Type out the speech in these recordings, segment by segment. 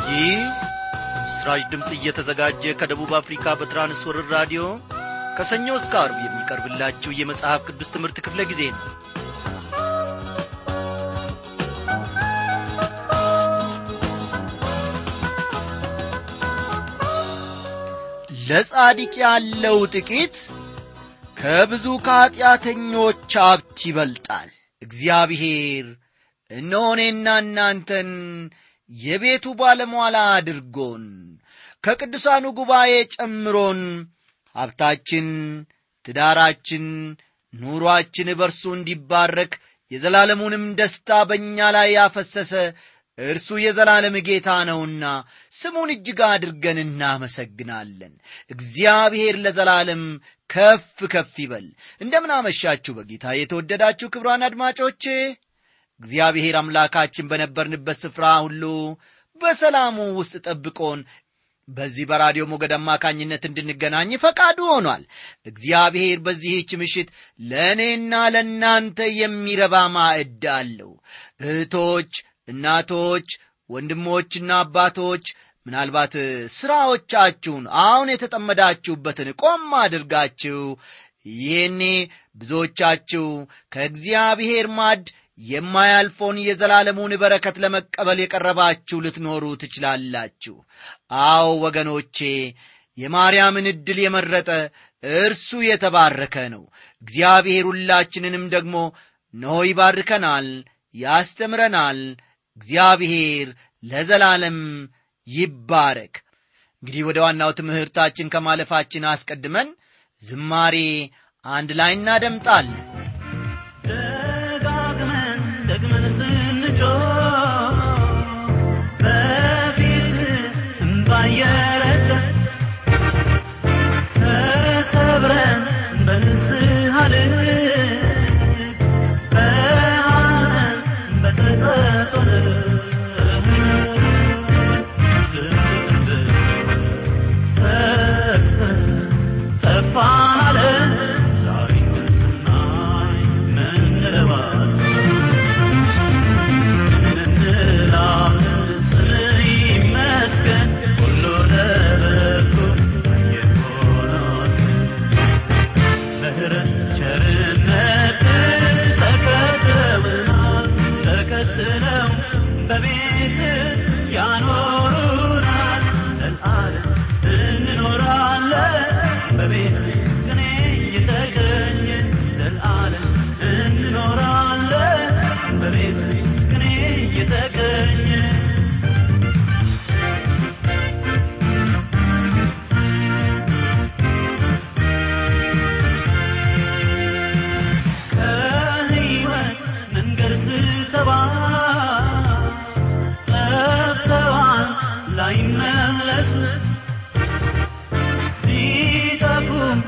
ይህ ምስራች ድምፅ እየተዘጋጀ ከደቡብ አፍሪካ በትራንስወርር ራዲዮ ከሰኞ እስከ አርብ የሚቀርብላችሁ የመጽሐፍ ቅዱስ ትምህርት ክፍለ ጊዜ ነው ለጻድቅ ያለው ጥቂት ከብዙ ከኀጢአተኞች ሀብት ይበልጣል እግዚአብሔር እነሆ እኔና እናንተን የቤቱ ባለሟላ አድርጎን ከቅዱሳኑ ጉባኤ ጨምሮን ሀብታችን ትዳራችን ኑሮአችን በርሱ እንዲባረክ የዘላለሙንም ደስታ በእኛ ላይ ያፈሰሰ እርሱ የዘላለም ጌታ ነውና ስሙን እጅግ አድርገን እናመሰግናለን እግዚአብሔር ለዘላለም ከፍ ከፍ ይበል እንደምናመሻችሁ በጌታ የተወደዳችሁ ክብሯን አድማጮቼ እግዚአብሔር አምላካችን በነበርንበት ስፍራ ሁሉ በሰላሙ ውስጥ ጠብቆን በዚህ በራዲዮ ሞገድ አማካኝነት እንድንገናኝ ፈቃዱ ሆኗል እግዚአብሔር በዚህች ምሽት ለእኔና ለእናንተ የሚረባ ማዕድ አለው እህቶች እናቶች ወንድሞችና አባቶች ምናልባት ሥራዎቻችሁን አሁን የተጠመዳችሁበትን ቆም አድርጋችሁ ይህኔ ብዙዎቻችሁ ከእግዚአብሔር ማድ የማያልፈውን የዘላለሙን በረከት ለመቀበል የቀረባችሁ ልትኖሩ ትችላላችሁ አዎ ወገኖቼ የማርያምን ዕድል የመረጠ እርሱ የተባረከ ነው እግዚአብሔር ሁላችንንም ደግሞ ነሆ ይባርከናል ያስተምረናል እግዚአብሔር ለዘላለም ይባረክ እንግዲህ ወደ ዋናው ትምህርታችን ከማለፋችን አስቀድመን ዝማሬ አንድ ላይ እናደምጣለን ደጋግመን ደግመን ስንጮ በፊት እምባየረጨ ተሰብረን በንስሐ ልብ በሐዘን በጸጸት ሰጥተን ጠፋን አለን ዛሬ ግን ስናይ ምን እንለዋለን? ምን እንላለን? ስምህ ይመስገን ሁሉ ለበጎ የሆነው ምህረት ቸርነት ተከትለውናል ተከትለው በቤት ያኖሩናል ዘላለም እንኖራለን በቤት ቅኔ እየተገኘ ዘላለም እንኖራለን በቤት ቅኔ እየተገኘ ከሕይወት መንገድ ስተባል ጠፍተዋል ላይመለሱ ሊጠፉም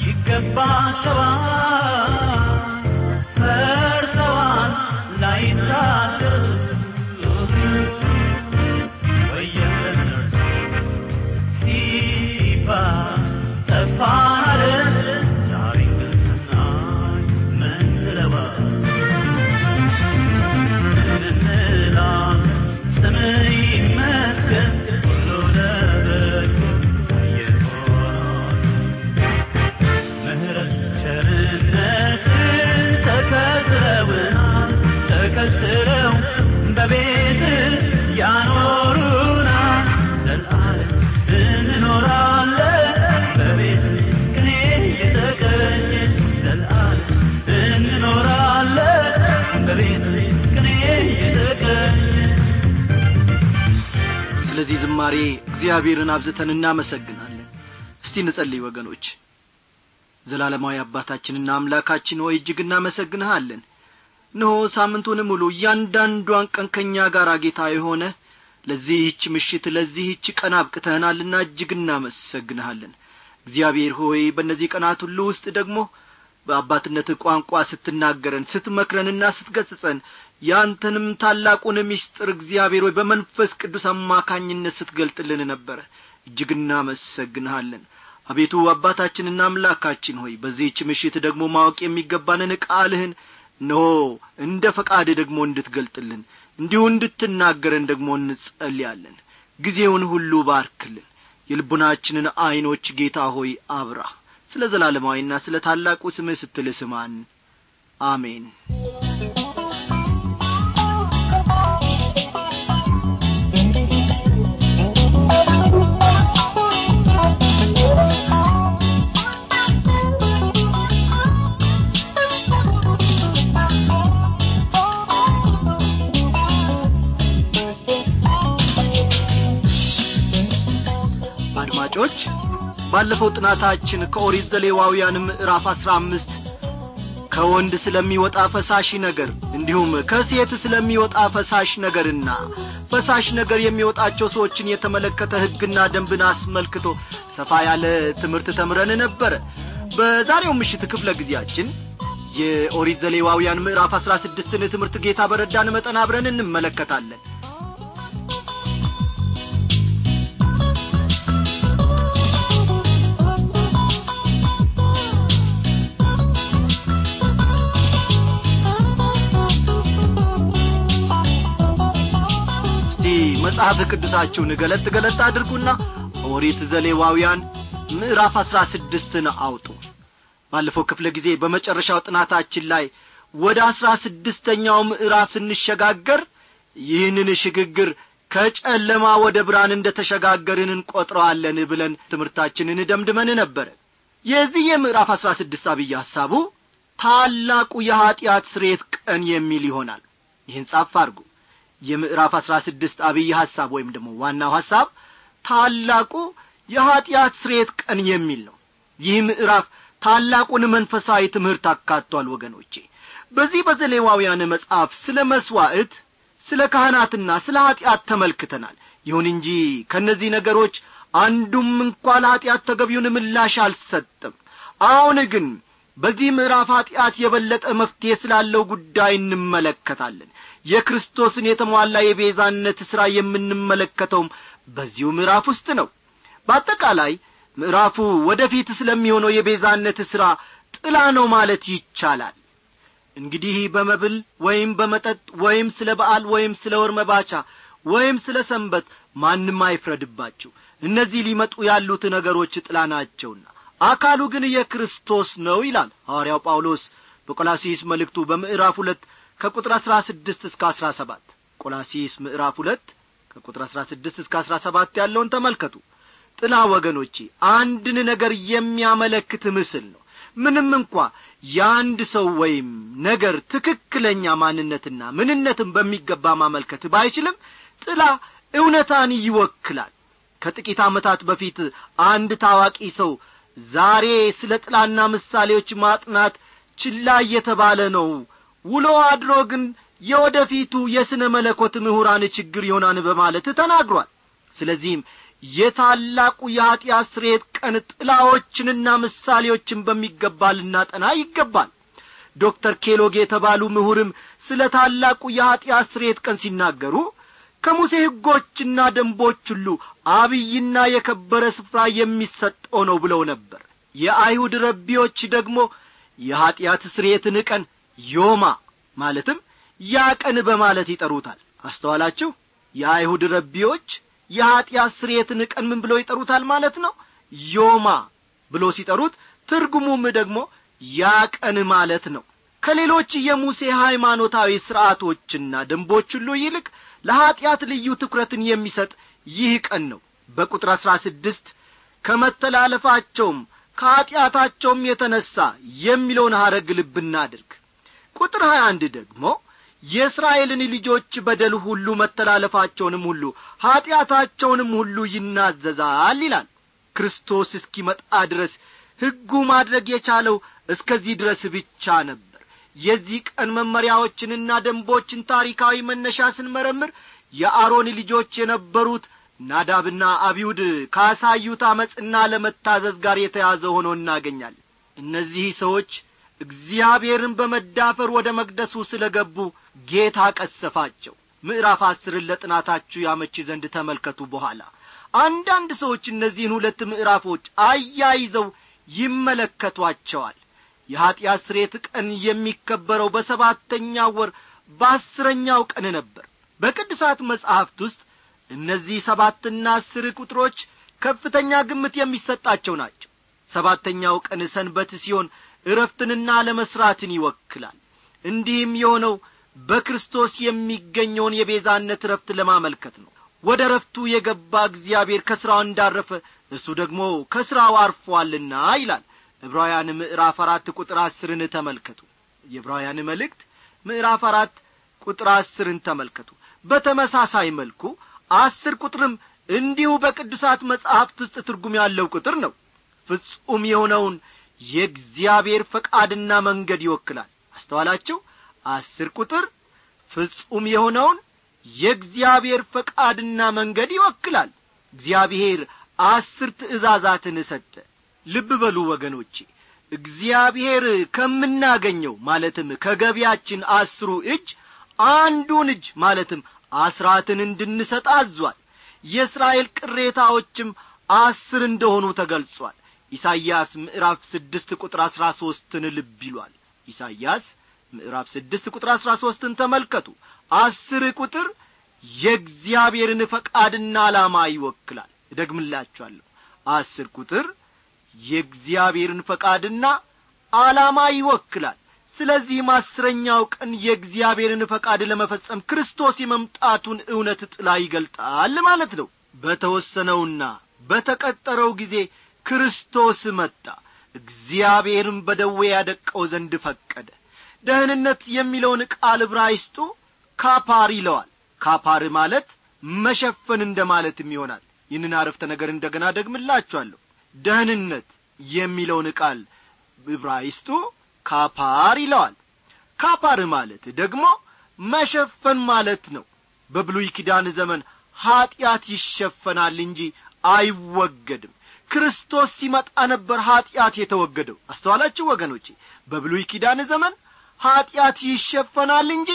ይገባቸዋል ፈርሰዋል ላይታደሱ ወየነርሱ ሲባል ጠፋን ዛሬ ግን ስናይ ምን እንለዋለን? ምን እንላለን? ስምህ ይመስገን ሁሉ ለበጎ የሆነው ምህረት ቸርነት ተከትለውናል ተከትለው በቤት ያኖሩናል ዘላለም እንኖራለን በቤት ቅኔ እየተገኘ ዘላለም እንኖራለን በቤት ቅኔ እየተገኘ ስለዚህ ዝማሬ እግዚአብሔርን አብዝተን እናመሰግናለን እስቲ እንጸልይ ወገኖች ዘላለማዊ አባታችንና አምላካችን ሆይ እጅግ እናመሰግንሃለን እነሆ ሳምንቱን ሙሉ እያንዳንዷን ቀን ከእኛ ጋር ጌታ የሆነ ለዚህች ምሽት ለዚህች ቀን አብቅተህናልና እጅግ እናመሰግንሃለን እግዚአብሔር ሆይ በእነዚህ ቀናት ሁሉ ውስጥ ደግሞ በአባትነት ቋንቋ ስትናገረን ስትመክረንና ስትገጽጸን ያንተንም ታላቁን ምስጢር እግዚአብሔር ሆይ በመንፈስ ቅዱስ አማካኝነት ስትገልጥልን ነበረ እጅግ እናመሰግንሃለን አቤቱ አባታችንና አምላካችን ሆይ በዚህች ምሽት ደግሞ ማወቅ የሚገባንን ቃልህን እነሆ እንደ ፈቃድ ደግሞ እንድትገልጥልን እንዲሁ እንድትናገረን ደግሞ እንጸልያለን ጊዜውን ሁሉ ባርክልን የልቡናችንን ዐይኖች ጌታ ሆይ አብራ ስለ ዘላለማዊና ስለ ታላቁ ስምህ ስትል ስማን አሜን አድማጮች ባለፈው ጥናታችን ከኦሪት ዘሌዋውያን ምዕራፍ አሥራ አምስት ከወንድ ስለሚወጣ ፈሳሽ ነገር እንዲሁም ከሴት ስለሚወጣ ፈሳሽ ነገርና ፈሳሽ ነገር የሚወጣቸው ሰዎችን የተመለከተ ሕግና ደንብን አስመልክቶ ሰፋ ያለ ትምህርት ተምረን ነበረ በዛሬው ምሽት ክፍለ ጊዜያችን የኦሪት ዘሌዋውያን ምዕራፍ አሥራ ስድስትን ትምህርት ጌታ በረዳን መጠን አብረን እንመለከታለን እስቲ መጽሐፍ ቅዱሳችሁን ገለጥ ገለጥ አድርጉና ኦሪት ዘሌዋውያን ምዕራፍ አሥራ ስድስትን አውጡ ባለፈው ክፍለ ጊዜ በመጨረሻው ጥናታችን ላይ ወደ አሥራ ስድስተኛው ምዕራፍ ስንሸጋገር ይህንን ሽግግር ከጨለማ ወደ ብርሃን እንደ ተሸጋገርን እንቈጥረዋለን ብለን ትምህርታችንን ደምድመን ነበረ የዚህ የምዕራፍ አሥራ ስድስት አብይ ሐሳቡ ታላቁ የኀጢአት ስሬት ቀን የሚል ይሆናል ይህን ጻፍ አድርጉ የምዕራፍ አሥራ ስድስት አብይ ሐሳብ ወይም ደግሞ ዋናው ሐሳብ ታላቁ የኀጢአት ስሬት ቀን የሚል ነው ይህ ምዕራፍ ታላቁን መንፈሳዊ ትምህርት አካቷል ወገኖቼ በዚህ በዘሌዋውያን መጽሐፍ ስለ መሥዋዕት ስለ ካህናትና ስለ ኀጢአት ተመልክተናል ይሁን እንጂ ከእነዚህ ነገሮች አንዱም እንኳ ለኀጢአት ተገቢውን ምላሽ አልሰጥም አሁን ግን በዚህ ምዕራፍ ኀጢአት የበለጠ መፍትሔ ስላለው ጉዳይ እንመለከታለን የክርስቶስን የተሟላ የቤዛነት ሥራ የምንመለከተውም በዚሁ ምዕራፍ ውስጥ ነው በአጠቃላይ ምዕራፉ ወደፊት ስለሚሆነው የቤዛነት ሥራ ጥላ ነው ማለት ይቻላል እንግዲህ በመብል ወይም በመጠጥ ወይም ስለ በዓል ወይም ስለ ወር መባቻ ወይም ስለ ሰንበት ማንም አይፍረድባችሁ እነዚህ ሊመጡ ያሉት ነገሮች ጥላ ናቸውና አካሉ ግን የክርስቶስ ነው ይላል ሐዋርያው ጳውሎስ በቆላሲስ መልእክቱ በምዕራፍ ሁለት ከቁጥር አሥራ ስድስት እስከ አሥራ ሰባት ቆላሲስ ምዕራፍ ሁለት ከቁጥር አሥራ ስድስት እስከ አሥራ ሰባት ያለውን ተመልከቱ ጥላ ወገኖቼ አንድን ነገር የሚያመለክት ምስል ነው ምንም እንኳ የአንድ ሰው ወይም ነገር ትክክለኛ ማንነትና ምንነትን በሚገባ ማመልከት ባይችልም ጥላ እውነታን ይወክላል ከጥቂት ዓመታት በፊት አንድ ታዋቂ ሰው ዛሬ ስለ ጥላና ምሳሌዎች ማጥናት ችላ እየተባለ ነው ውሎ አድሮ ግን የወደፊቱ የሥነ መለኮት ምሁራን ችግር ይሆናን በማለት ተናግሯል ስለዚህም የታላቁ የኀጢአት ስሬት ቀን ጥላዎችንና ምሳሌዎችን በሚገባ ልናጠና ይገባል ዶክተር ኬሎግ የተባሉ ምሁርም ስለ ታላቁ የኀጢአት ስሬት ቀን ሲናገሩ ከሙሴ ሕጎችና ደንቦች ሁሉ አብይና የከበረ ስፍራ የሚሰጠው ነው ብለው ነበር የአይሁድ ረቢዎች ደግሞ የኀጢአት ስሬትን ቀን ዮማ ማለትም ያ ቀን በማለት ይጠሩታል አስተዋላችሁ የአይሁድ ረቢዎች የኀጢአት ስርየትን ቀን ምን ብለው ይጠሩታል ማለት ነው ዮማ ብሎ ሲጠሩት ትርጉሙም ደግሞ ያ ቀን ማለት ነው ከሌሎች የሙሴ ሃይማኖታዊ ሥርዐቶችና ደንቦች ሁሉ ይልቅ ለኀጢአት ልዩ ትኩረትን የሚሰጥ ይህ ቀን ነው በቁጥር አሥራ ስድስት ከመተላለፋቸውም ከኀጢአታቸውም የተነሣ የሚለውን ሐረግ ልብ እናድርግ ቁጥር ሀያ አንድ ደግሞ የእስራኤልን ልጆች በደል ሁሉ መተላለፋቸውንም ሁሉ ኀጢአታቸውንም ሁሉ ይናዘዛል ይላል ክርስቶስ እስኪመጣ ድረስ ሕጉ ማድረግ የቻለው እስከዚህ ድረስ ብቻ ነበር የዚህ ቀን መመሪያዎችንና ደንቦችን ታሪካዊ መነሻ ስንመረምር የአሮን ልጆች የነበሩት ናዳብና አብዩድ ካሳዩት አመፅና ለመታዘዝ ጋር የተያዘ ሆኖ እናገኛለን እነዚህ ሰዎች እግዚአብሔርን በመዳፈር ወደ መቅደሱ ስለ ገቡ ጌታ ቀሰፋቸው ምዕራፍ አስርን ለጥናታችሁ ያመች ዘንድ ተመልከቱ በኋላ አንዳንድ ሰዎች እነዚህን ሁለት ምዕራፎች አያይዘው ይመለከቷቸዋል የኀጢአት ስሬት ቀን የሚከበረው በሰባተኛው ወር በአስረኛው ቀን ነበር በቅዱሳት መጻሕፍት ውስጥ እነዚህ ሰባትና አስር ቁጥሮች ከፍተኛ ግምት የሚሰጣቸው ናቸው ሰባተኛው ቀን ሰንበት ሲሆን እረፍትንና ለመሥራትን ይወክላል እንዲህም የሆነው በክርስቶስ የሚገኘውን የቤዛነት እረፍት ለማመልከት ነው ወደ ረፍቱ የገባ እግዚአብሔር ከሥራው እንዳረፈ እሱ ደግሞ ከሥራው አርፏልና ይላል ዕብራውያን ምዕራፍ አራት ቁጥር አስርን ተመልከቱ የዕብራውያን መልእክት ምዕራፍ አራት ቁጥር አስርን ተመልከቱ በተመሳሳይ መልኩ አስር ቁጥርም እንዲሁ በቅዱሳት መጻሕፍት ውስጥ ትርጉም ያለው ቁጥር ነው ፍጹም የሆነውን የእግዚአብሔር ፈቃድና መንገድ ይወክላል አስተዋላችሁ አስር ቁጥር ፍጹም የሆነውን የእግዚአብሔር ፈቃድና መንገድ ይወክላል እግዚአብሔር አስር ትእዛዛትን ሰጠ ልብ በሉ ወገኖቼ እግዚአብሔር ከምናገኘው ማለትም ከገቢያችን አስሩ እጅ አንዱን እጅ ማለትም አስራትን እንድንሰጥ አዟል የእስራኤል ቅሬታዎችም አስር እንደሆኑ ተገልጿል ኢሳይያስ ምዕራፍ ስድስት ቁጥር አሥራ ሦስትን ልብ ይሏል ኢሳይያስ ምዕራፍ ስድስት ቁጥር አሥራ ሦስትን ተመልከቱ አስር ቁጥር የእግዚአብሔርን ፈቃድና ዓላማ ይወክላል እደግምላችኋለሁ አስር ቁጥር የእግዚአብሔርን ፈቃድና ዓላማ ይወክላል ስለዚህም አስረኛው ቀን የእግዚአብሔርን ፈቃድ ለመፈጸም ክርስቶስ የመምጣቱን እውነት ጥላ ይገልጣል ማለት ነው በተወሰነውና በተቀጠረው ጊዜ ክርስቶስ መጣ እግዚአብሔርም በደዌ ያደቀው ዘንድ ፈቀደ ደህንነት የሚለውን ቃል ዕብራይስጡ ካፓር ይለዋል ካፓር ማለት መሸፈን እንደ ማለትም ይሆናል ይህንን አረፍተ ነገር እንደ ገና ደግምላችኋለሁ ደህንነት የሚለውን ቃል ዕብራይስጡ ካፓር ይለዋል ካፓር ማለት ደግሞ መሸፈን ማለት ነው በብሉይ ኪዳን ዘመን ኀጢአት ይሸፈናል እንጂ አይወገድም ክርስቶስ ሲመጣ ነበር ኀጢአት የተወገደው አስተዋላችሁ ወገኖቼ በብሉይ ኪዳን ዘመን ኀጢአት ይሸፈናል እንጂ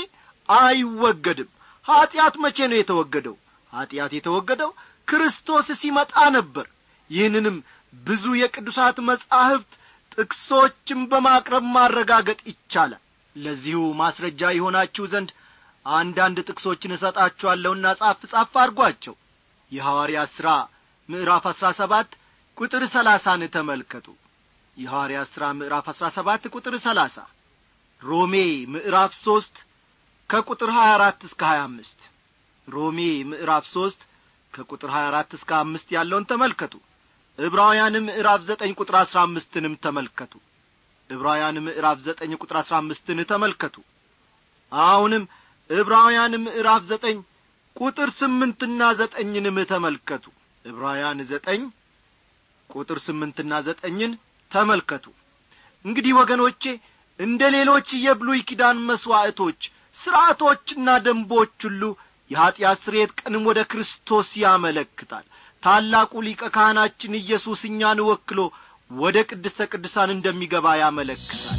አይወገድም ኀጢአት መቼ ነው የተወገደው ኀጢአት የተወገደው ክርስቶስ ሲመጣ ነበር ይህንንም ብዙ የቅዱሳት መጻሕፍት ጥቅሶችን በማቅረብ ማረጋገጥ ይቻላል ለዚሁ ማስረጃ የሆናችሁ ዘንድ አንዳንድ ጥቅሶችን እሰጣችኋለሁና ጻፍ ጻፍ አድርጓቸው የሐዋርያ ሥራ ምዕራፍ አሥራ ሰባት ቁጥር ሰላሳን ተመልከቱ የሐዋርያ ሥራ ምዕራፍ አሥራ ሰባት ቁጥር ሰላሳ ሮሜ ምዕራፍ ሦስት ከቁጥር ሀያ አራት እስከ ሀያ አምስት ሮሜ ምዕራፍ ሦስት ከቁጥር ሀያ አራት እስከ አምስት ያለውን ተመልከቱ ዕብራውያን ምዕራፍ ዘጠኝ ቁጥር አሥራ አምስትንም ተመልከቱ ዕብራውያን ምዕራፍ ዘጠኝ ቁጥር አሥራ አምስትን ተመልከቱ አሁንም ዕብራውያን ምዕራፍ ዘጠኝ ቁጥር ስምንትና ዘጠኝንም ተመልከቱ ዕብራውያን ዘጠኝ ቁጥር ስምንትና ዘጠኝን ተመልከቱ እንግዲህ ወገኖቼ እንደ ሌሎች የብሉይ ኪዳን መሥዋዕቶች ሥርዓቶችና ደንቦች ሁሉ የኀጢአት ስርየት ቀንም ወደ ክርስቶስ ያመለክታል ታላቁ ሊቀ ካህናችን ኢየሱስ እኛን ወክሎ ወደ ቅድስተ ቅዱሳን እንደሚገባ ያመለክታል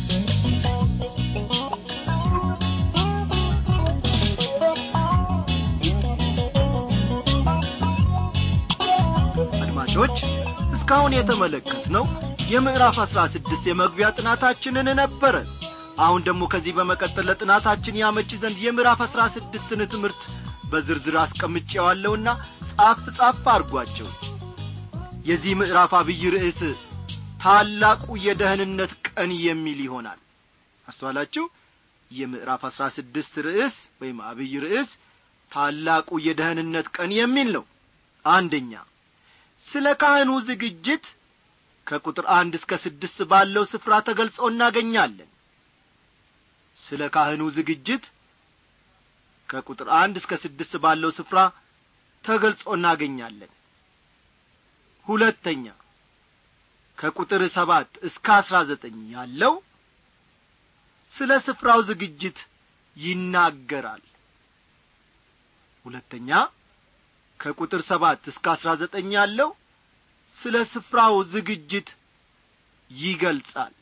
አድማጮች እስካሁን የተመለከትነው የምዕራፍ አሥራ ስድስት የመግቢያ ጥናታችንን ነበረ አሁን ደግሞ ከዚህ በመቀጠል ለጥናታችን ያመች ዘንድ የምዕራፍ አሥራ ስድስትን ትምህርት በዝርዝር አስቀምጬዋለሁና ጻፍ ጻፍ አድርጓቸው የዚህ ምዕራፍ አብይ ርዕስ ታላቁ የደህንነት ቀን የሚል ይሆናል አስተዋላችሁ የምዕራፍ አሥራ ስድስት ርዕስ ወይም አብይ ርዕስ ታላቁ የደህንነት ቀን የሚል ነው አንደኛ ስለ ካህኑ ዝግጅት ከቁጥር አንድ እስከ ስድስት ባለው ስፍራ ተገልጾ እናገኛለን ስለ ካህኑ ዝግጅት ከቁጥር አንድ እስከ ስድስት ባለው ስፍራ ተገልጾ እናገኛለን ሁለተኛ ከቁጥር ሰባት እስከ አስራ ዘጠኝ ያለው ስለ ስፍራው ዝግጅት ይናገራል ሁለተኛ ከቁጥር ሰባት እስከ አስራ ዘጠኝ ያለው ስለ ስፍራው ዝግጅት ይገልጻል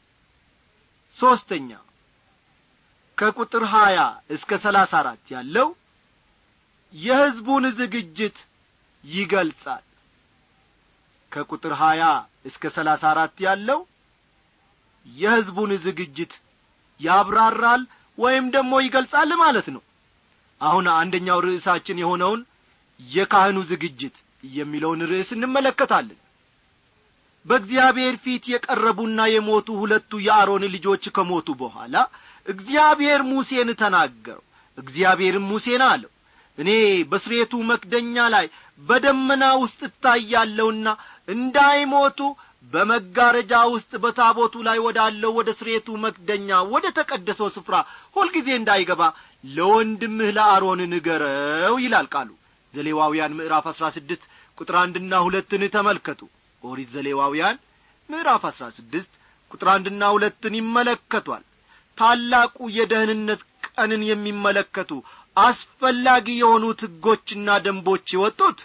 ሦስተኛ ከቁጥር ሀያ እስከ ሰላሳ አራት ያለው የሕዝቡን ዝግጅት ይገልጻል ከቁጥር ሀያ እስከ ሰላሳ አራት ያለው የሕዝቡን ዝግጅት ያብራራል ወይም ደግሞ ይገልጻል ማለት ነው አሁን አንደኛው ርዕሳችን የሆነውን የካህኑ ዝግጅት የሚለውን ርዕስ እንመለከታለን በእግዚአብሔር ፊት የቀረቡና የሞቱ ሁለቱ የአሮን ልጆች ከሞቱ በኋላ እግዚአብሔር ሙሴን ተናገረው እግዚአብሔርም ሙሴን አለው እኔ በስሬቱ መክደኛ ላይ በደመና ውስጥ እታያለሁና እንዳይሞቱ በመጋረጃ ውስጥ በታቦቱ ላይ ወዳለው ወደ ስሬቱ መክደኛ ወደ ተቀደሰው ስፍራ ሁልጊዜ እንዳይገባ ለወንድምህ ለአሮን ንገረው ይላል ቃሉ ዘሌዋውያን ምዕራፍ አሥራ ስድስት ቁጥር አንድና ሁለትን ተመልከቱ ኦሪት ዘሌዋውያን ምዕራፍ አሥራ ስድስት ቁጥር አንድና ሁለትን ይመለከቷል ታላቁ የደህንነት ቀንን የሚመለከቱ አስፈላጊ የሆኑት ሕጎችና ደንቦች የወጡት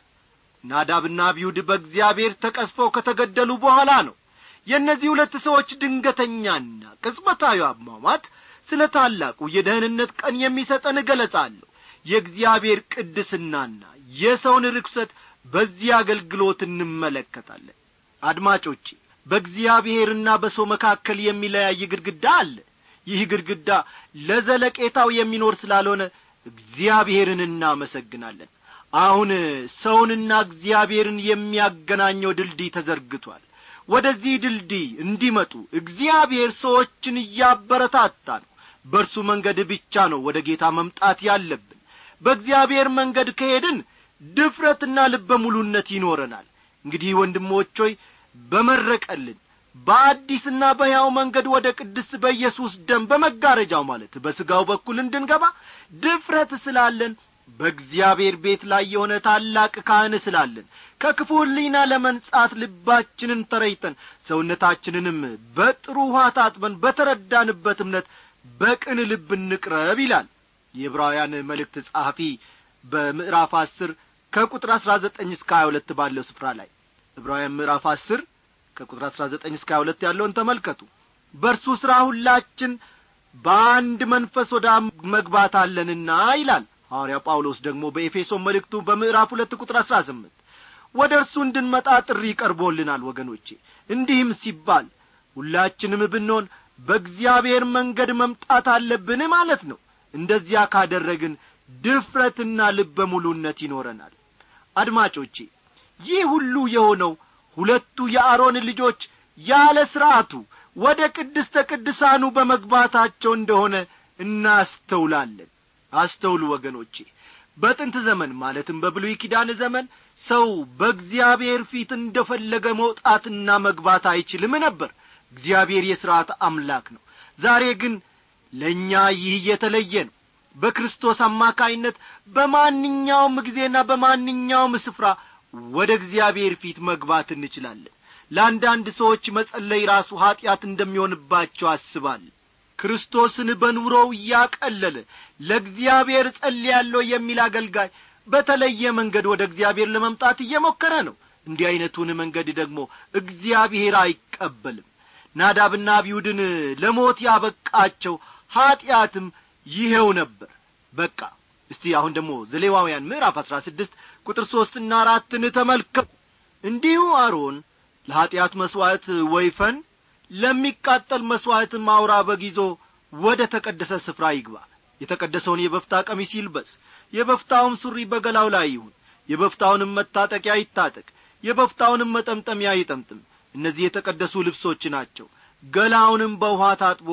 ናዳብና አብዩድ በእግዚአብሔር ተቀስፈው ከተገደሉ በኋላ ነው የእነዚህ ሁለት ሰዎች ድንገተኛና ቅጽበታዊ አሟሟት ስለ ታላቁ የደህንነት ቀን የሚሰጠን ገለጻ አለሁ የእግዚአብሔር ቅድስናና የሰውን ርክሰት በዚህ አገልግሎት እንመለከታለን አድማጮቼ በእግዚአብሔርና በሰው መካከል የሚለያይ ግድግዳ አለ ይህ ግድግዳ ለዘለቄታው የሚኖር ስላልሆነ እግዚአብሔርን እናመሰግናለን አሁን ሰውንና እግዚአብሔርን የሚያገናኘው ድልድይ ተዘርግቷል ወደዚህ ድልድይ እንዲመጡ እግዚአብሔር ሰዎችን እያበረታታ ነው በእርሱ መንገድ ብቻ ነው ወደ ጌታ መምጣት ያለብን በእግዚአብሔር መንገድ ከሄድን ድፍረትና ልበ ሙሉነት ይኖረናል እንግዲህ ወንድሞች ሆይ በመረቀልን በአዲስና በሕያው መንገድ ወደ ቅድስት በኢየሱስ ደም በመጋረጃው ማለት በሥጋው በኩል እንድንገባ ድፍረት ስላለን በእግዚአብሔር ቤት ላይ የሆነ ታላቅ ካህን ስላለን ከክፉ ሕሊና ለመንጻት ልባችንን ተረይተን ሰውነታችንንም በጥሩ ውኃ ታጥበን በተረዳንበት እምነት በቅን ልብ እንቅረብ ይላል የዕብራውያን መልእክት ጸሐፊ በምዕራፍ አስር ከቁጥር አሥራ ዘጠኝ እስከ ሀያ ሁለት ባለው ስፍራ ላይ ዕብራውያን ምዕራፍ አስር ከቁጥር አሥራ ዘጠኝ እስከ ሀያ ሁለት ያለውን ተመልከቱ በእርሱ ሥራ ሁላችን በአንድ መንፈስ ወደ መግባት አለንና ይላል ሐዋርያ ጳውሎስ ደግሞ በኤፌሶን መልእክቱ በምዕራፍ ሁለት ቁጥር አሥራ ስምንት ወደ እርሱ እንድንመጣ ጥሪ ቀርቦልናል ወገኖቼ እንዲህም ሲባል ሁላችንም ብንሆን በእግዚአብሔር መንገድ መምጣት አለብን ማለት ነው እንደዚያ ካደረግን ድፍረትና ልበ ሙሉነት ይኖረናል አድማጮቼ ይህ ሁሉ የሆነው ሁለቱ የአሮን ልጆች ያለ ሥርዓቱ ወደ ቅድስተ ቅድሳኑ በመግባታቸው እንደሆነ እናስተውላለን አስተውሉ ወገኖቼ በጥንት ዘመን ማለትም በብሉይ ኪዳን ዘመን ሰው በእግዚአብሔር ፊት እንደ ፈለገ መውጣትና መግባት አይችልም ነበር እግዚአብሔር የሥርዓት አምላክ ነው ዛሬ ግን ለእኛ ይህ የተለየ ነው በክርስቶስ አማካይነት በማንኛውም ጊዜና በማንኛውም ስፍራ ወደ እግዚአብሔር ፊት መግባት እንችላለን ለአንዳንድ ሰዎች መጸለይ ራሱ ኀጢአት እንደሚሆንባቸው አስባል ክርስቶስን በኑሮው እያቀለለ ለእግዚአብሔር ጸልያለሁ የሚል አገልጋይ በተለየ መንገድ ወደ እግዚአብሔር ለመምጣት እየሞከረ ነው እንዲህ ዐይነቱን መንገድ ደግሞ እግዚአብሔር አይቀበልም ናዳብና አብዩድን ለሞት ያበቃቸው ኀጢአትም ይኸው ነበር በቃ እስቲ አሁን ደግሞ ዘሌዋውያን ምዕራፍ አሥራ ስድስት ቁጥር ሦስትና አራትን ተመልከቱ እንዲሁ አሮን ለኀጢአት መሥዋዕት ወይፈን ለሚቃጠል መሥዋዕትም አውራ በግ ይዞ ወደ ተቀደሰ ስፍራ ይግባ የተቀደሰውን የበፍታ ቀሚስ ይልበስ የበፍታውም ሱሪ በገላው ላይ ይሁን የበፍታውንም መታጠቂያ ይታጠቅ የበፍታውንም መጠምጠሚያ ይጠምጥም እነዚህ የተቀደሱ ልብሶች ናቸው ገላውንም በውኃ ታጥቦ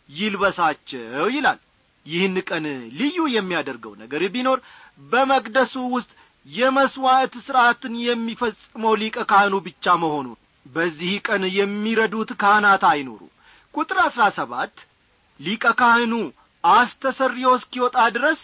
ይልበሳቸው ይላል ይህን ቀን ልዩ የሚያደርገው ነገር ቢኖር በመቅደሱ ውስጥ የመሥዋዕት ሥርዓትን የሚፈጽመው ሊቀ ካህኑ ብቻ መሆኑ በዚህ ቀን የሚረዱት ካህናት አይኑሩ ቁጥር አሥራ ሰባት ሊቀ ካህኑ አስተሰርዮ እስኪወጣ ድረስ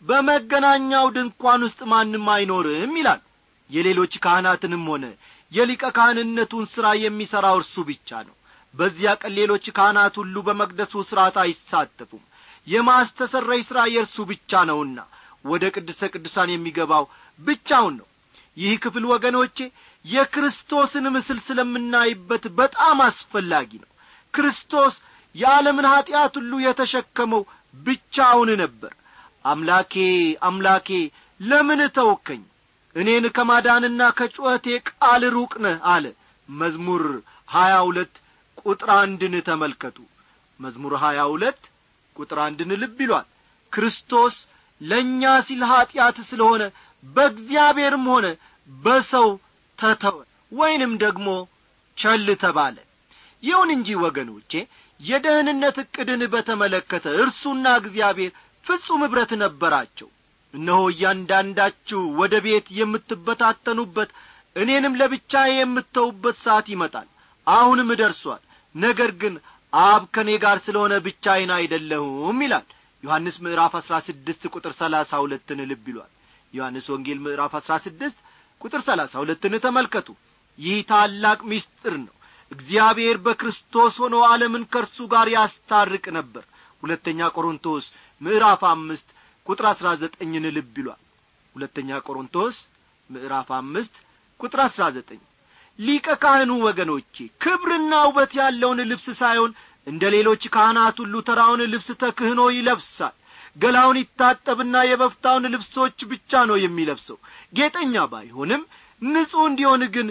በመገናኛው ድንኳን ውስጥ ማንም አይኖርም ይላል የሌሎች ካህናትንም ሆነ የሊቀ ካህንነቱን ሥራ የሚሠራው እርሱ ብቻ ነው በዚያ ቀን ሌሎች ካህናት ሁሉ በመቅደሱ ሥርዓት አይሳተፉም የማስተሰረይ ሥራ የእርሱ ብቻ ነውና ወደ ቅድስተ ቅዱሳን የሚገባው ብቻውን ነው ይህ ክፍል ወገኖቼ የክርስቶስን ምስል ስለምናይበት በጣም አስፈላጊ ነው ክርስቶስ የዓለምን ኀጢአት ሁሉ የተሸከመው ብቻውን ነበር አምላኬ አምላኬ ለምን ተወከኝ እኔን ከማዳንና ከጩኸቴ ቃል ሩቅ ነህ አለ መዝሙር ሀያ ሁለት ቁጥር አንድን ተመልከቱ መዝሙር ሀያ ሁለት ቁጥር አንድን ልብ ይሏል ክርስቶስ ለእኛ ሲል ኀጢአት ስለሆነ በእግዚአብሔርም ሆነ በሰው ተተወ ወይንም ደግሞ ቸል ተባለ ይሁን እንጂ ወገኖቼ የደህንነት ዕቅድን በተመለከተ እርሱና እግዚአብሔር ፍጹም ኅብረት ነበራቸው እነሆ እያንዳንዳችሁ ወደ ቤት የምትበታተኑበት እኔንም ለብቻ የምተውበት ሰዓት ይመጣል አሁንም ደርሷል ነገር ግን አብ ከእኔ ጋር ስለሆነ ብቻዬን አይደለሁም ይላል ዮሐንስ ምዕራፍ አሥራ ስድስት ቁጥር ሰላሳ ሁለትን ልብ ይሏል ዮሐንስ ወንጌል ምዕራፍ አሥራ ስድስት ቁጥር ሰላሳ ሁለትን ተመልከቱ ይህ ታላቅ ምስጢር ነው እግዚአብሔር በክርስቶስ ሆኖ ዓለምን ከእርሱ ጋር ያስታርቅ ነበር ሁለተኛ ቆሮንቶስ ምዕራፍ አምስት ቁጥር አሥራ ዘጠኝን ልብ ይሏል ሁለተኛ ቆሮንቶስ ምዕራፍ አምስት ቁጥር አሥራ ዘጠኝ ሊቀ ካህኑ ወገኖቼ ክብርና ውበት ያለውን ልብስ ሳይሆን እንደ ሌሎች ካህናት ሁሉ ተራውን ልብስ ተክህኖ ይለብሳል ገላውን ይታጠብና የበፍታውን ልብሶች ብቻ ነው የሚለብሰው ጌጠኛ ባይሆንም ንጹሕ እንዲሆን ግን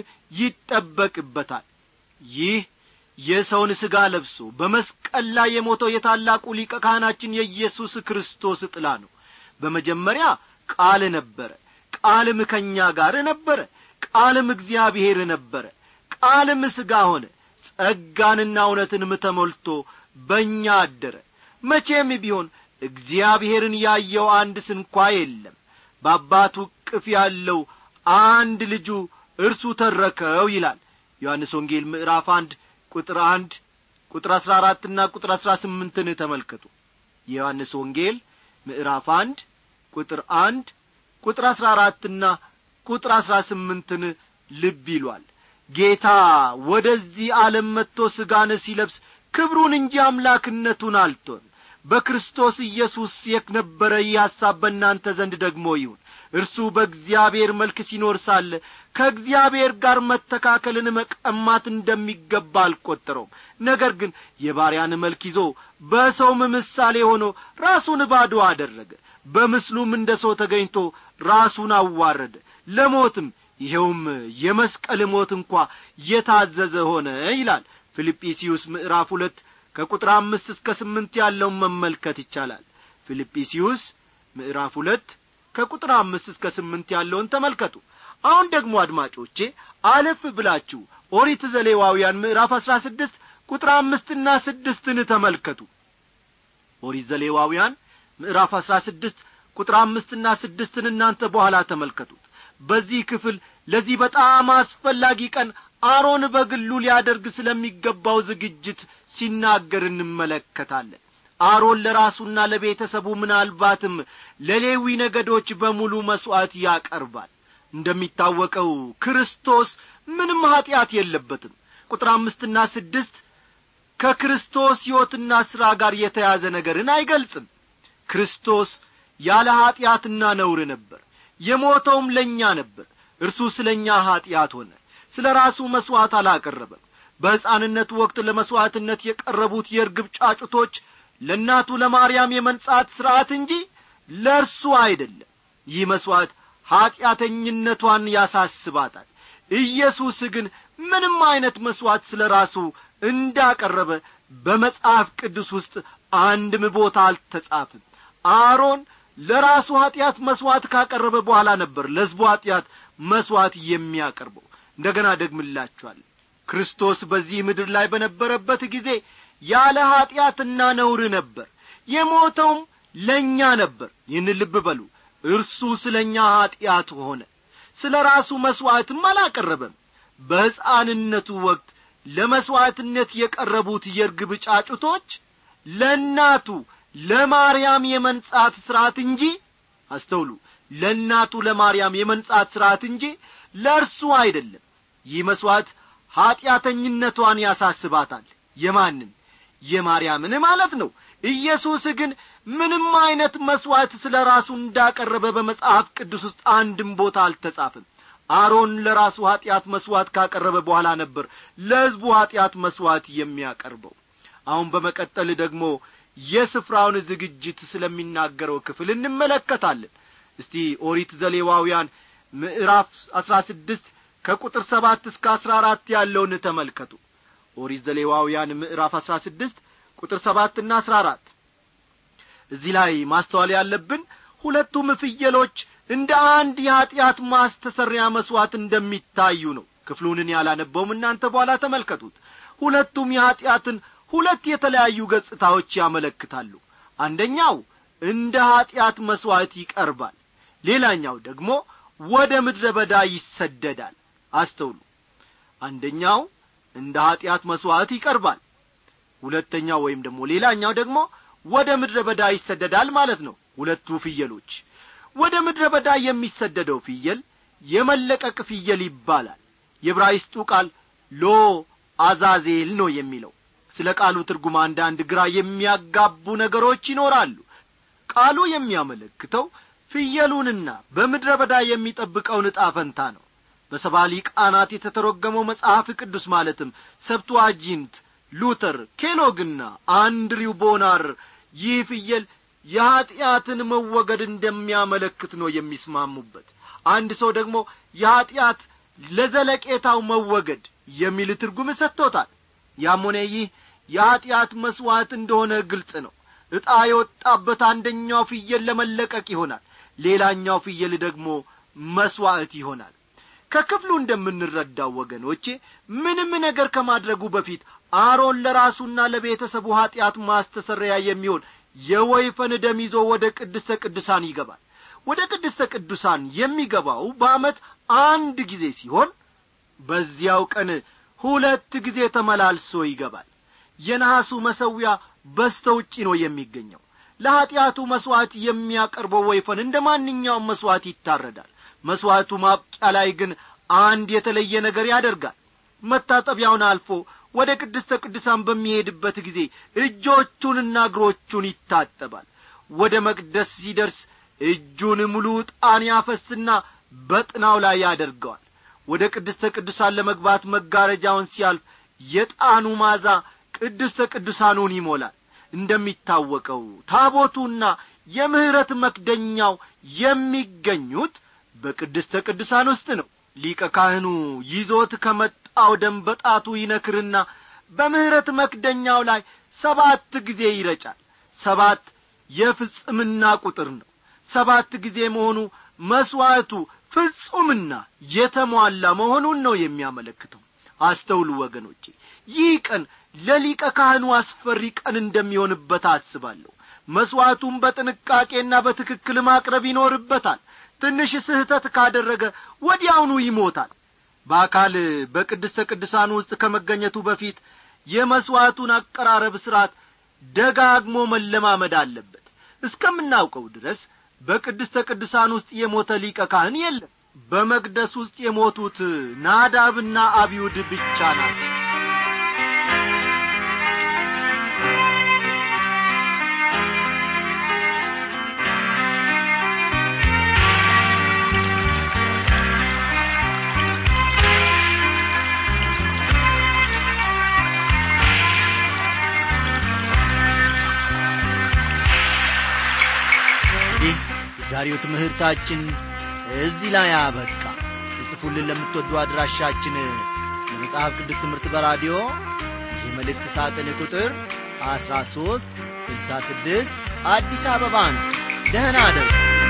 ይጠበቅበታል ይህ የሰውን ሥጋ ለብሶ በመስቀል ላይ የሞተው የታላቁ ሊቀ ካህናችን የኢየሱስ ክርስቶስ ጥላ ነው በመጀመሪያ ቃል ነበረ ቃልም ከእኛ ጋር ነበረ ቃልም እግዚአብሔር ነበረ ቃልም ሥጋ ሆነ ጸጋንና እውነትንም ተሞልቶ በእኛ አደረ መቼም ቢሆን እግዚአብሔርን ያየው አንድ ስንኳ የለም በአባቱ ቅፍ ያለው አንድ ልጁ እርሱ ተረከው ይላል ዮሐንስ ወንጌል ምዕራፍ አንድ ቁጥር አንድ ቁጥር አሥራ አራትና ቁጥር አሥራ ስምንትን ተመልከቱ የዮሐንስ ወንጌል ምዕራፍ አንድ ቁጥር አንድ ቁጥር አሥራ አራትና ቁጥር አሥራ ስምንትን ልብ ይሏል ጌታ ወደዚህ ዓለም መጥቶ ሥጋን ሲለብስ ክብሩን እንጂ አምላክነቱን አልቶን በክርስቶስ ኢየሱስ የነበረ ይህ ሐሳብ በእናንተ ዘንድ ደግሞ ይሁን እርሱ በእግዚአብሔር መልክ ሲኖር ሳለ ከእግዚአብሔር ጋር መተካከልን መቀማት እንደሚገባ አልቈጠረውም ነገር ግን የባሪያን መልክ ይዞ በሰውም ምሳሌ ሆኖ ራሱን ባዶ አደረገ በምስሉም እንደ ሰው ተገኝቶ ራሱን አዋረደ ለሞትም ይኸውም የመስቀል ሞት እንኳ የታዘዘ ሆነ ይላል ፊልጵስዩስ ምዕራፍ ሁለት ከቁጥር አምስት እስከ ስምንት ያለውን መመልከት ይቻላል ፊልጵስዩስ ምዕራፍ ሁለት ከቁጥር አምስት እስከ ስምንት ያለውን ተመልከቱ አሁን ደግሞ አድማጮቼ አለፍ ብላችሁ ኦሪት ዘሌዋውያን ምዕራፍ አሥራ ስድስት ቁጥር አምስትና ስድስትን ተመልከቱ ኦሪት ዘሌዋውያን ምዕራፍ አሥራ ስድስት ቁጥር አምስትና ስድስትን እናንተ በኋላ ተመልከቱት በዚህ ክፍል ለዚህ በጣም አስፈላጊ ቀን አሮን በግሉ ሊያደርግ ስለሚገባው ዝግጅት ሲናገር እንመለከታለን አሮን ለራሱና ለቤተሰቡ ምናልባትም ለሌዊ ነገዶች በሙሉ መሥዋዕት ያቀርባል እንደሚታወቀው ክርስቶስ ምንም ኀጢአት የለበትም ቁጥር አምስትና ስድስት ከክርስቶስ ሕይወትና ሥራ ጋር የተያዘ ነገርን አይገልጽም ክርስቶስ ያለ ኀጢአትና ነውር ነበር የሞተውም ለእኛ ነበር እርሱ ስለ እኛ ኀጢአት ሆነ ስለ ራሱ መሥዋዕት አላቀረበም በሕፃንነቱ ወቅት ለመሥዋዕትነት የቀረቡት የርግብ ጫጩቶች ለእናቱ ለማርያም የመንጻት ሥርዓት እንጂ ለእርሱ አይደለም ይህ መሥዋዕት ኀጢአተኝነቷን ያሳስባታል ኢየሱስ ግን ምንም ዐይነት መሥዋዕት ስለ ራሱ እንዳቀረበ በመጽሐፍ ቅዱስ ውስጥ አንድም ቦታ አልተጻፍም አሮን ለራሱ ኀጢአት መሥዋዕት ካቀረበ በኋላ ነበር ለሕዝቡ ኀጢአት መሥዋዕት የሚያቀርበው እንደ ገና ደግምላችኋል ክርስቶስ በዚህ ምድር ላይ በነበረበት ጊዜ ያለ ኀጢአትና ነውር ነበር የሞተውም ለእኛ ነበር ይህን ልብ በሉ እርሱ ስለ እኛ ኀጢአት ሆነ ስለ ራሱ መሥዋዕትም አላቀረበም በሕፃንነቱ ወቅት ለመሥዋዕትነት የቀረቡት የርግብ ጫጩቶች ለእናቱ ለማርያም የመንጻት ሥርዓት እንጂ አስተውሉ ለእናቱ ለማርያም የመንጻት ሥርዓት እንጂ ለእርሱ አይደለም ይህ መሥዋዕት ኀጢአተኝነቷን ያሳስባታል የማንን የማርያምን ማለት ነው ኢየሱስ ግን ምንም ዐይነት መሥዋዕት ስለ ራሱ እንዳቀረበ በመጽሐፍ ቅዱስ ውስጥ አንድም ቦታ አልተጻፍም አሮን ለራሱ ኀጢአት መሥዋዕት ካቀረበ በኋላ ነበር ለሕዝቡ ኀጢአት መሥዋዕት የሚያቀርበው አሁን በመቀጠል ደግሞ የስፍራውን ዝግጅት ስለሚናገረው ክፍል እንመለከታለን እስቲ ኦሪት ዘሌዋውያን ምዕራፍ አሥራ ስድስት ከቁጥር ሰባት እስከ አሥራ አራት ያለውን ተመልከቱ ኦሪት ዘሌዋውያን ምዕራፍ አሥራ ስድስት ቁጥር ሰባትና አሥራ አራት እዚህ ላይ ማስተዋል ያለብን ሁለቱም ፍየሎች እንደ አንድ የኀጢአት ማስተሰሪያ መሥዋዕት እንደሚታዩ ነው ክፍሉንን ያላነበውም እናንተ በኋላ ተመልከቱት ሁለቱም የኀጢአትን ሁለት የተለያዩ ገጽታዎች ያመለክታሉ አንደኛው እንደ ኀጢአት መሥዋዕት ይቀርባል ሌላኛው ደግሞ ወደ ምድረ በዳ ይሰደዳል አስተውሉ አንደኛው እንደ ኀጢአት መሥዋዕት ይቀርባል ሁለተኛው ወይም ደግሞ ሌላኛው ደግሞ ወደ ምድረ በዳ ይሰደዳል ማለት ነው ሁለቱ ፍየሎች ወደ ምድረ በዳ የሚሰደደው ፍየል የመለቀቅ ፍየል ይባላል የብራይስጡ ቃል ሎ አዛዜል ነው የሚለው ስለ ቃሉ ትርጉም አንዳንድ ግራ የሚያጋቡ ነገሮች ይኖራሉ ቃሉ የሚያመለክተው ፍየሉንና በምድረ በዳ የሚጠብቀውን ዕጣ ፈንታ ነው በሰባ ሊቃናት የተተረጎመው መጽሐፍ ቅዱስ ማለትም ሰብቱዋጂንት ሉተር ኬሎግና አንድሪው ቦናር ይህ ፍየል የኀጢአትን መወገድ እንደሚያመለክት ነው የሚስማሙበት አንድ ሰው ደግሞ የኀጢአት ለዘለቄታው መወገድ የሚል ትርጉም ሰጥቶታል ያም ሆነ ይህ የኀጢአት መሥዋዕት እንደሆነ ግልጽ ነው ዕጣ የወጣበት አንደኛው ፍየል ለመለቀቅ ይሆናል ሌላኛው ፍየል ደግሞ መሥዋዕት ይሆናል ከክፍሉ እንደምንረዳው ወገኖቼ ምንም ነገር ከማድረጉ በፊት አሮን ለራሱና ለቤተሰቡ ኀጢአት ማስተሰረያ የሚሆን የወይፈን ደም ይዞ ወደ ቅድስተ ቅዱሳን ይገባል ወደ ቅድስተ ቅዱሳን የሚገባው በዓመት አንድ ጊዜ ሲሆን በዚያው ቀን ሁለት ጊዜ ተመላልሶ ይገባል የነሐሱ መሰዊያ በስተ ውጪ ነው የሚገኘው ለኀጢአቱ መሥዋዕት የሚያቀርበው ወይፈን እንደ ማንኛውም መሥዋዕት ይታረዳል መሥዋዕቱ ማብቂያ ላይ ግን አንድ የተለየ ነገር ያደርጋል መታጠቢያውን አልፎ ወደ ቅድስተ ቅዱሳን በሚሄድበት ጊዜ እጆቹንና እግሮቹን ይታጠባል ወደ መቅደስ ሲደርስ እጁን ሙሉ ዕጣን ያፈስና በጥናው ላይ ያደርገዋል ወደ ቅድስተ ቅዱሳን ለመግባት መጋረጃውን ሲያልፍ የጣኑ ማዛ ቅድስተ ቅዱሳኑን ይሞላል እንደሚታወቀው ታቦቱና የምሕረት መክደኛው የሚገኙት በቅድስተ ቅዱሳን ውስጥ ነው ሊቀ ካህኑ ይዞት ከመጣው ደም በጣቱ ይነክርና በምሕረት መክደኛው ላይ ሰባት ጊዜ ይረጫል ሰባት የፍጽምና ቁጥር ነው ሰባት ጊዜ መሆኑ መሥዋዕቱ ፍጹምና የተሟላ መሆኑን ነው የሚያመለክተው አስተውሉ ወገኖቼ ይህ ቀን ለሊቀ ካህኑ አስፈሪ ቀን እንደሚሆንበት አስባለሁ መሥዋዕቱን በጥንቃቄና በትክክል ማቅረብ ይኖርበታል ትንሽ ስህተት ካደረገ ወዲያውኑ ይሞታል በአካል በቅድስተ ቅዱሳን ውስጥ ከመገኘቱ በፊት የመሥዋዕቱን አቀራረብ ሥርዓት ደጋግሞ መለማመድ አለበት እስከምናውቀው ድረስ በቅድስተ ቅዱሳን ውስጥ የሞተ ሊቀ ካህን የለም በመቅደስ ውስጥ የሞቱት ናዳብና አብዩድ ብቻ ናቸው ይህ የዛሬው ትምህርታችን እዚህ ላይ አበቃ የጽፉልን ለምትወዱ አድራሻችን የመጽሐፍ ቅዱስ ትምህርት በራዲዮ ይህ መልእክት ሳጥን ቁጥር አሥራ ሦስት ስልሳ ስድስት አዲስ አበባ ነው ደህና አደሩ